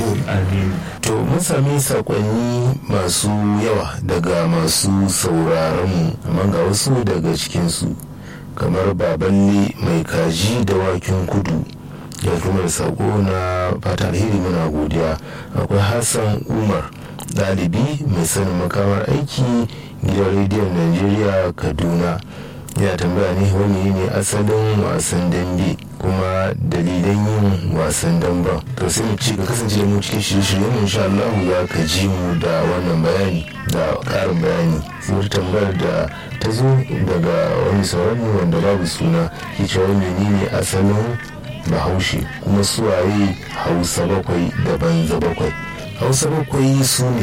amin to mun sami sakonni masu yawa daga masu sauraronmu amma ga wasu daga cikinsu kamar baballe mai kaji da wakin kudu ya kuma da sako na fata alheri muna godiya akwai hassan umar ɗalibi mai sanin makamar aiki gidan rediyon najeriya kaduna ya tambaya ne wani ne asalin wasan dambe kuma dalilan yin wasan damben to sai mu ci ka kasance da mu cikin shirye-shiryen mu insha Allah za ka ji mu da wannan bayani da karin bayani sai wata tambayar da ta zo daga wani sauran mu wanda babu suna ke cewa menene asalin bahaushe kuma suwaye hausa bakwai da banza bakwai hausa bakwai su ne